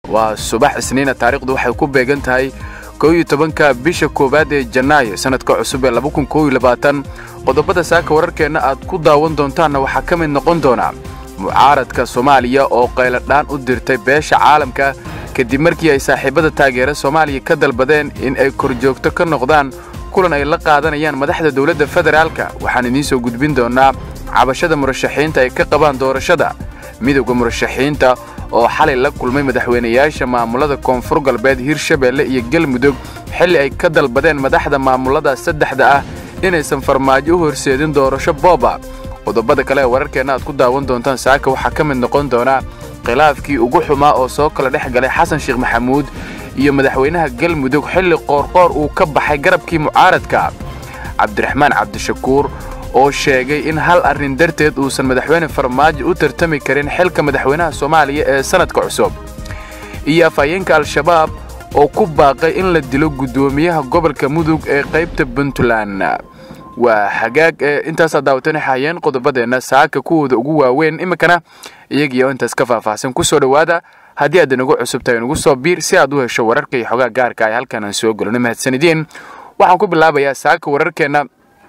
waa subax isniina taariikhdu waxay ku beegan tahay kow iyo tobanka bisha koowaad ee janaayo sanadka cusub ee laba kun kow iyo labaatan qodobada saaka wararkeenna aad ku daawan doontaanna waxaa ka mid noqon doona mucaaradka soomaaliya oo qayladhaan u dirtay beesha caalamka kadib markii ay saaxiibada taageera soomaaliya ka dalbadeen in ay korjoogto ka noqdaan kulan ay la qaadanayaan madaxda dowladda federaalka waxaan idiin soo gudbin doonaa cabashada murashaxiinta ay ka qabaan doorashada midowda murashaxiinta oo xalay la kulmay madaxweynayaasha maamulada koonfur galbeed hirshabeelle iyo galmudug xilli ay ka dalbadeen madaxda maamulada saddexda ah inaysan farmaajo u horseedin doorasho booba qodobada kale ee wararkeenna aad ku daawan doontaan saaka waxaa ka mid noqon doona khilaafkii ugu xumaa oo soo kala dhex galay xasan sheekh maxamuud iyo madaxweynaha galmudug xilli qoorqoor uu ka baxay garabkii mucaaradka cabdiraxmaan cabdishakuur oo sheegay in hal arrin darteed uusan madaxweyne farmaajo u tartami karin xilka madaxweynaha soomaaliya ee sannadka cusub iyo afhayeenka al-shabaab oo ku baaqay in la dilo guddoomiyaha gobolka mudug ee qaybta puntland waa hagaag ee intaasaa daawatana hayeen qodobadeenna saaka kuwooda ugu waaweyn iminkana iyagiioo intaas ka faahfaahsan ku soo dhowaada haddii aad inagu cusub tahay inagu soo biir si aad u hesho wararka iyo xogaa gaarka ay halkan aan soo gelino mahadsanideen waxaan ku bilaabayaa saaka wararkeenna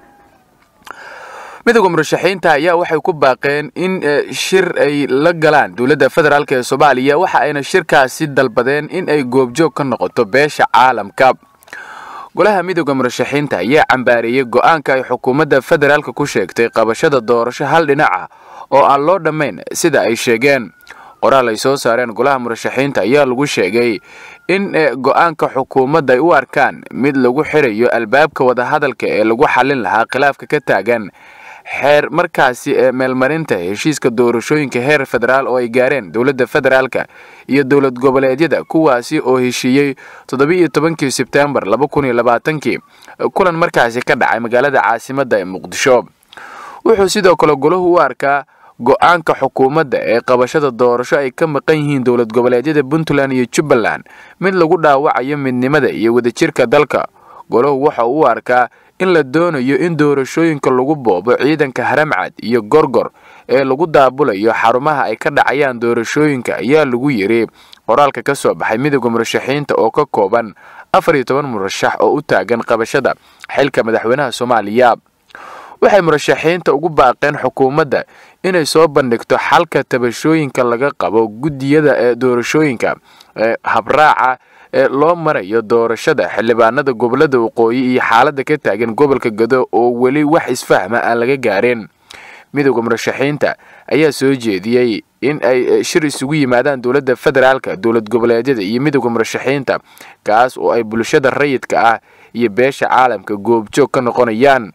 midowda murashaxiinta ayaa waxay ku baaqeen in shir ay la galaan dowladda federaalk ee soomaaliya waxa ayna shirkaasi dalbadeen in ay goobjoog ka noqoto beesha caalamka golaha midowda murashaxiinta ayaa cambaareeyey go'aanka ay xukuumadda federaalka ku sheegtay qabashada doorasho hal dhinaca oo aan loo dhammayn sida ay sheegeen qoraal ay soo saareen golaha murashaxiinta ayaa lagu sheegay in go'aanka xukuumadda ay u arkaan mid lagu xirayo albaabka wadahadalka ee lagu xallin lahaa khilaafka ka taagan xeer markaasi ee meelmarinta heshiiska doorashooyinka heer federaal oo ay gaareen dowladda federaalka iyo dowlad goboleedyada kuwaasi oo heshiiyey toddobiiyo tobankii sebtembar laba kun iyo labaatankii kulan markaasi ka dhacay magaalada caasimadda ee muqdisho wuxuu sidoo kale golahu u arkaa go'aanka xukuumadda ee qabashada doorasho ay ka maqan yihiin dowlad goboleedyada puntland iyo jubbaland mid lagu dhaawacayo midnimada iyo wadajirka dalka golahu waxa uu u arkaa in la doonayo in doorashooyinka lagu boobo ciidanka haramcad iyo gorgor ee lagu daabulayo xarumaha ay ka dhacayaan doorashooyinka ayaa lagu yiri qoraalka ka soo baxay midowda murashaxiinta oo ka kooban afar iyo toban murashax oo u taagan qabashada xilka madaxweynaha soomaaliya waxay murashaxiinta ugu baaqeen xukuumadda inay soo bandhigto xalka tabashooyinka laga qabo guddiyada ee doorashooyinka ee habraaca ee loo marayo doorashada xildhibaanada gobolada waqooyi iyo xaaladda ka taagan gobolka gado oo weli wax isfahma aan laga gaarin midowda murashaxiinta ayaa soo jeediyey in ay shir isugu yimaadaan dowladda federaalka dowlad goboleedyada iyo midowda murashaxiinta kaas oo ay bulshada rayidka ah iyo beesha caalamka goobjoog ka noqonayaan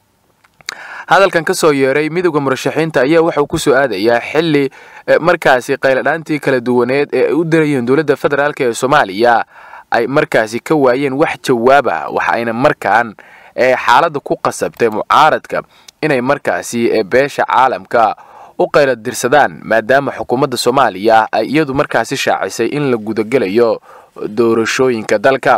hadalkan ka soo yeeray midowda murashaxiinta ayaa waxauu ku soo aadayaa xilli markaasi qayladhaantii kala duwaneed ee ay u dirayeen dowladda federaalk ee soomaaliya ay markaasi ka waayeen wax jawaab ah waxa ayna markaan xaaladda ku qasabtay mucaaradka inay markaasi beesha caalamka u qayladirsadaan maadaama xukuumadda soomaaliya ay iyadu markaasi shaacisay in la gudagelayo doorashooyinka dalka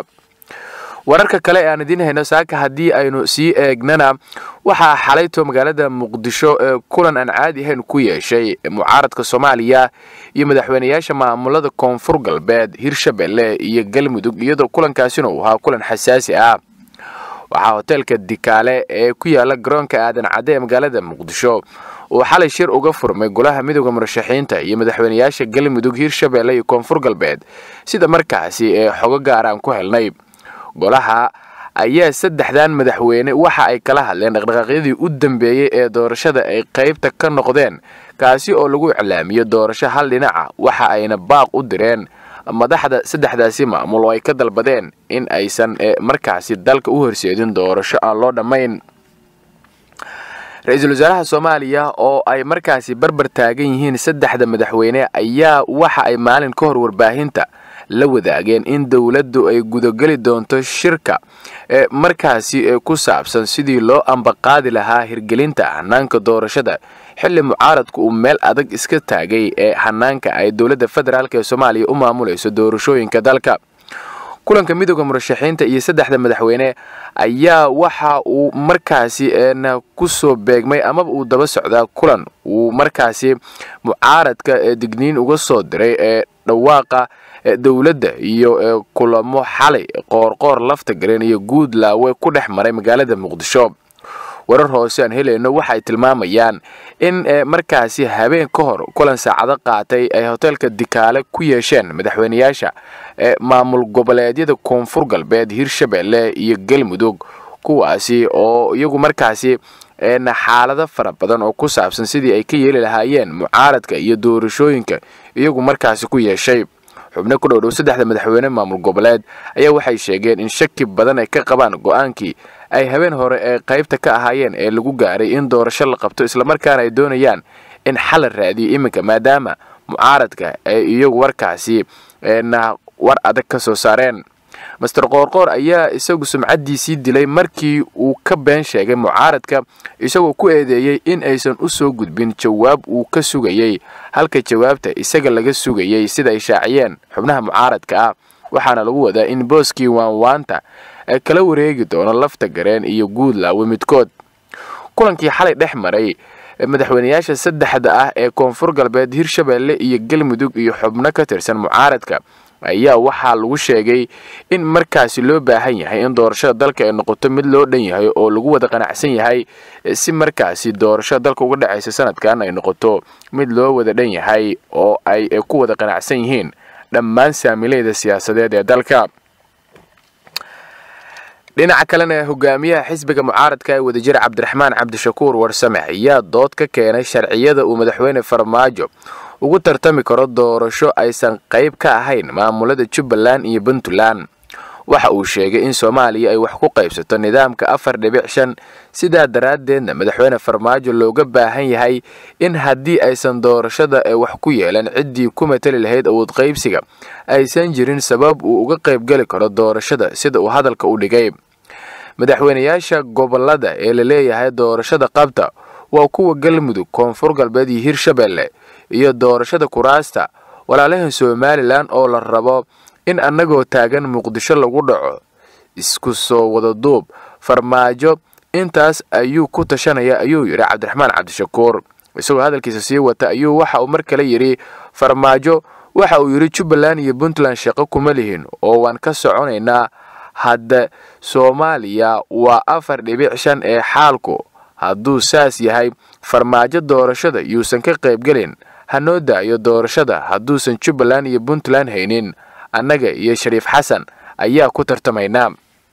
wararka kale ee aan idiin hayno saaka haddii aynu sii eegnana waxaa xalayto magaalada muqdisho ee kulan aan caadi ahayn ku yeeshay mucaaradka soomaaliya iyo madaxweynayaasha maamulada koonfur galbeed hirshabelle iyo galmudug iyadoo kulankaasina uu ahaa kulan xasaasi ah waxaa hoteelka dikaale ee ku yaala garoonka aadan cadde ee magaalada muqdisho uu xalay shir uga furmay golaha midowda murashaxiinta iyo madaxweynayaasha galmudug hirshabelle iyo koonfur galbeed sida markaasi ee xogo gaar aan ku helnay golaha ayaa saddexdan madaxweyne waxa ay kala hadleen dhaqdhaqaaqyadii u dambeeyey ee doorashada ay qaybta ka noqdeen kaasi oo lagu iclaamiyo doorasho hal dhinaca waxa ayna baaq u direen madaxda saddexdaasi maamul oo ay ka dalbadeen in aysan markaasi dalka u horseedin doorasho aan loo dhammayn ra-iisul wasaaraha soomaaliya oo ay markaasi barbar taagan yihiin saddexda madaxweyne ayaa waxa ay maalin ka hor warbaahinta la wadaageen in dowladdu ay gudageli doonto shirka ee markaasi ku saabsan sidii loo ambaqaadi lahaa hirgelinta hanaanka doorashada xilli mucaaradku uu meel adag iska taagay ee hanaanka ay dowladda federaalk ee soomaaliya u maamulayso doorashooyinka dalka kulanka midooda murashaxiinta iyo saddexda madaxweyne ayaa waxa uu markaasi ku soo beegmay amaba uu daba socdaa kulan uu markaasi mucaaradka digniin uga soo diray ee dhawaaqa dowladda iyo kulamo xalay qoorqoor lafta gareen iyo guud laawe ku dhex maray magaalada muqdisho warar hoose aan helayno waxay tilmaamayaan in markaasi habeen ka hor kulan saacado qaatay ay hoteelka dikaale ku yeesheen madaxweyneyaasha maamul goboleedyada koonfur galbeed hirshabelle iyo galmudug kuwaasi oo iyagu markaasi xaalado fara badan oo ku saabsan sidii ay ka yeeli lahaayeen mucaaradka iyo doorashooyinka iyagu markaasi ku yeeshay xubno ku dhowdhow saddexda madaxweyne maamul goboleed ayaa waxay sheegeen in shaki badan ay ka qabaan go-aankii ay habeen hore ee qaybta ka ahaayeen ee lagu gaaray in doorasho la qabto islamarkaana ay doonayaan in xal la raadiyo iminka maadaama mucaaradka ay iyagu warkaasi war adag ka soo saareen master qoorqoor ayaa isagu sumcaddiisii dilay markii uu ka been sheegay mucaaradka isagoo ku eedeeyey in aysan u soo gudbin jawaab uu ka sugayey halka jawaabta isaga laga sugayey sida ay shaaciyeen xubnaha mucaaradka ah waxaana lagu wadaa in booskii waanwaanta kala wareegi doono lafta gareen iyo guud laawe midkood kulankii xalay dhex maray madaxweyneyaasha saddexda ah ee koonfur galbeed hirshabelle iyo galmudug iyo xubno ka tirsan mucaaradka ayaa waxaa lagu sheegay in markaasi loo baahan yahay in doorashada dalka ay noqoto mid loo dhan yahay oo lagu wada qanacsan yahay si markaasi doorashada dalka uga dhexaysa sanadkan ay noqoto mid loo wada dhan yahay oo ay ku wada qanacsan yihiin dhammaan saamileyda siyaasadeed ee dalka dhinaca kalena hogaamiyaha xisbiga mucaaradka ee wadajir cabdiraxmaan cabdishakuur warsame ayaa dood ka keenay sharciyada uu madaxweyne farmaajo ugu tartami karo doorasho aysan qayb ka ahayn maamulada jubbaland iyo puntland waxa uu sheegay in soomaaliya ay wax ku qaybsato nidaamka afar dhibic shan sidaa daraaddeedna madaxweyne farmaajo looga baahan yahay in haddii aysan doorashada ee wax ku yeelan ciddii ku matali lahayd awood qaybsiga aysan jirin sabab uu uga qaybgeli karo doorashada sida uu hadalka u dhigay madaxweyneyaasha gobolada ee la leeyahay doorashada qabta waa kuwa galmudug koonfur galbeed iyo hirshabelle iyo doorashada kuraasta walaalahan somalilan oo la rabo in annagoo taagan muqdisho lagu dhaco isku soo wada duub farmaajo intaas ayuu ku tashanaya ayuu yidhi cabdiraxmaan cabdishakuur isagoo hadalkiisa sii wata ayuu waxa uu mar kale yidhi farmaajo waxa uu yidhi jubbaland iyo puntland shaqo kuma lihin oo waan ka soconaynaa hadda soomaaliya waa afar dhibic shan ee xaalku hadduu saas yahay farmaajo doorashada yuusan ka qaybgelin hanoo daayo doorashada hadduusan jubbaland iyo puntland haynin annaga iyo shariif xasan ayaa ku tartamaynaa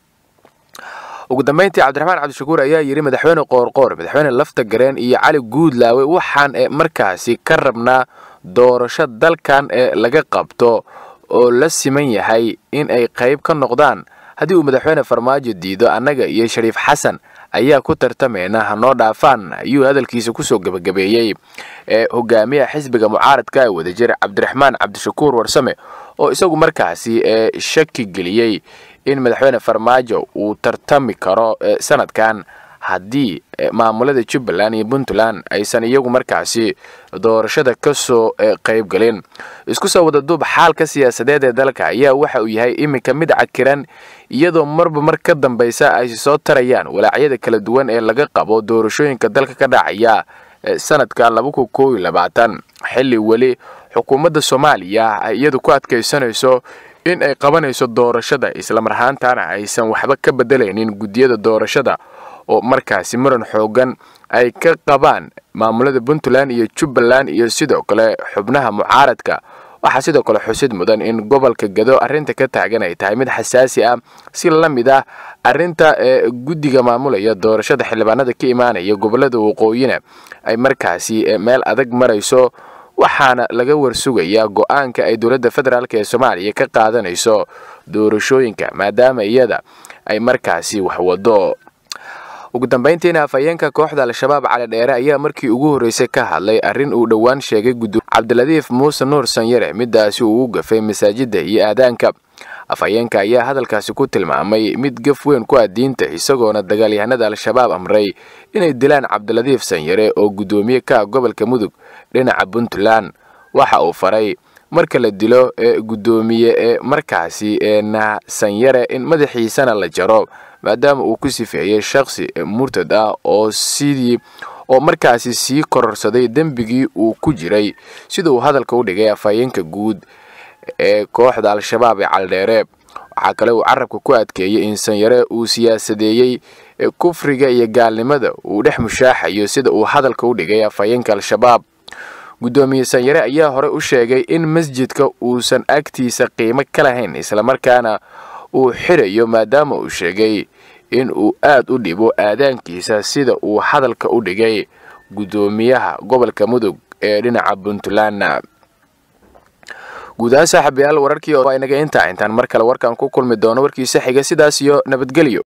ugu dambeyntii cabdiraxmaan cabdishakuur ayaa yidhi madaxweyne qoorqoor madaxweyne lafta gareen iyo cali guudlaawe waxaan ee markaasi ka rabnaa doorasho dalkan ee laga qabto oo la siman yahay in ay qayb ka noqdaan haddii uu madaxweyne farmaajo diido annaga iyo shariif xasan ayaa ku tartamayna hanoo dhaafaan ayuu hadalkiisa kusoo gebagabeeyey ee hogaamiyaha xisbiga mucaaradka ee wadajir cabdiraxmaan cabdishakuur warsame oo isagu markaasi ee shaki geliyey in madaxweyne farmaajo uu tartami karo sanadkan haddii maamulada jubbaland iyo puntland aysan iyagu markaasi doorashada ka soo qayb galin isku soo wada duub xaalka siyaasadeed ee dalka ayaa waxa uu yahay iminka mid cakiran iyadoo marba mar ka dambaysa ay soo tarayaan walaacyada kala duwan ee laga qabo doorashooyinka dalka ka dhacaya sanadka xilli weli xukuumadda soomaaliya ay iyadu ku adkaysanayso in ay qabanayso doorashada islamarhaantana aysan waxba ka bedelaynin guddiyada doorashada oo markaasi muran xoogan ay ka qabaan maamulada puntland iyo jubbaland iyo sidoo kale xubnaha mucaaradka waxaa sidoo kale xusid mudan in gobolka gado arrinta ka taagan ay tahay mid xasaasi ah si la mid ah arrinta ee guddiga maamulaya doorashada xildhibaanada ka imaanaya gobolada waqooyina ay markaasi meel adag marayso waxaana laga warsugayaa go-aanka ay dowladda federaalk ee soomaaliya ka qaadanayso doorashooyinka maadaama iyada ay markaasi waxwado ugu dambeyntiina afhayeenka kooxda al-shabaab cali dheere ayaa markii ugu horreysay ka hadlay arrin uu dhowaan sheegay guddo cabdiladiif muuse nuur sanyare midaasi uu u gafay masaajidda iyo aadaanka afhayeenka ayaa hadalkaasi ku tilmaamay mid gaf weyn ku ah diinta isagoona dagaalyahanada al-shabaab amray inay dilaan cabdiladiif sanyare oo guddoomiye ka ah gobolka mudug dhinaca puntland waxa uu faray marka la dilo ee guddoomiye ee markaasi eena sanyare in madaxiisana la jaro maadaama uu ku sifeeyey shakhsi murtad ah oo sidii oo markaasi sii kororsaday dembigii uu ku jiray sida uu hadalka u dhigay afhayeenka guud ee kooxda al-shabaab ee caldheere waxaa kale uu carabka ku adkeeyey in sanyare uu siyaasadeeyey kufriga iyo gaalnimada uu dhex mushaaxayo sida uu hadalka u dhigay afhayeenka al-shabaab guddoomiye sanyare ayaa hore u sheegay in masjidka uusan agtiisa qiimo ka lahayn islamarkaana uu xirayo maadaama uu sheegay in uu aad u dhibo aadaankiisa sida uu hadalka u dhigay guddoomiyaha gobolka mudug ee dhinaca puntland guud ahaan saaxiibayaal wararkii oo inaga intaa intaan mar kale warkan ku kulmi doono warkiisa xiga sidaas iyo nabadgelyo